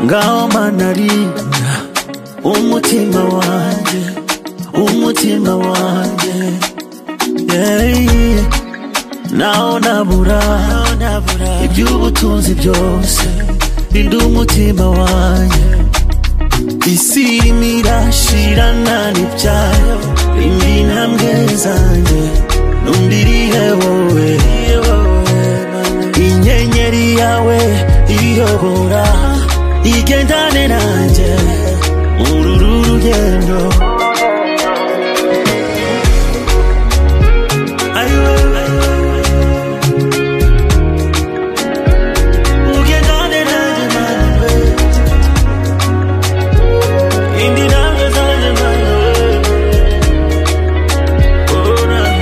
ngaho manarinda umutima wanjye umutima wanjye yeah. naho nabura iby'ubutunzi byose rinda umutima wanjye isi irimo irashirana n'ibyayo indi ntambwe zanjye n'undi irihe wowe inyenyeri yawe iyobora igendane nanjye muri uru rugendo Ayo, ayo, ugendane nanjye nawe indi ntambwe zanjye nawe oh, nawe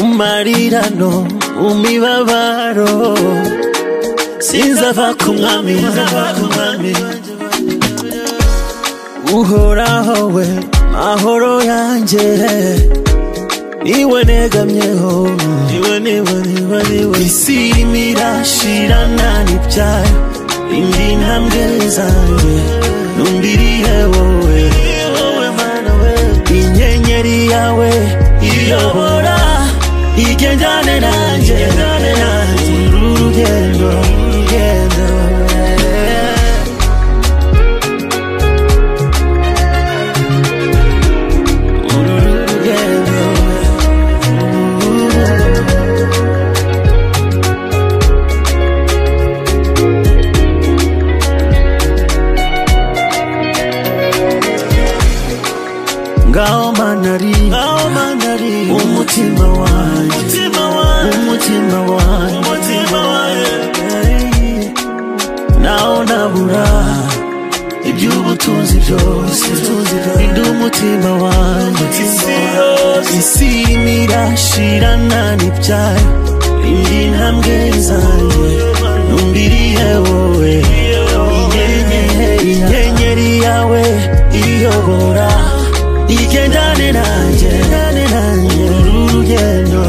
umarirano umibabaro sinzava ku mwami uhoraho we mahoro yanjye niwe negamyeho niwe niwe niwe niwe isi irimo irashirana n'ibyayo indi ntambwe zanjye n'undi irihe wowe inyenyeri yawe iyobora igendane nanjye uru rugendo uru rugendo uru rugendo ngaho manari ngaho manari umutima wanjye umutima wanjye umutima wanjye umutima wanjye naho nabura iby'ubutunzi byose rinda umutima wanjye isi irimo irashirana n'ibyayo indi ntambwe zanjye n'undi irihe wowe inyenyeri yawe iyobora igendane nanjye uru rugendo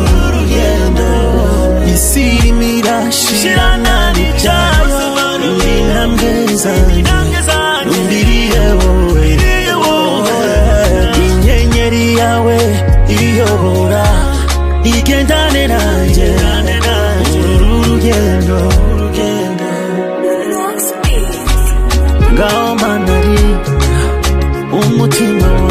isi irimo irashirana n'ibyayo indi ntambwe zanjye n'undi irihe wowe inyenyeri yawe iyobora igendane nanjye uru rugendo ngaho manari umutima wanjye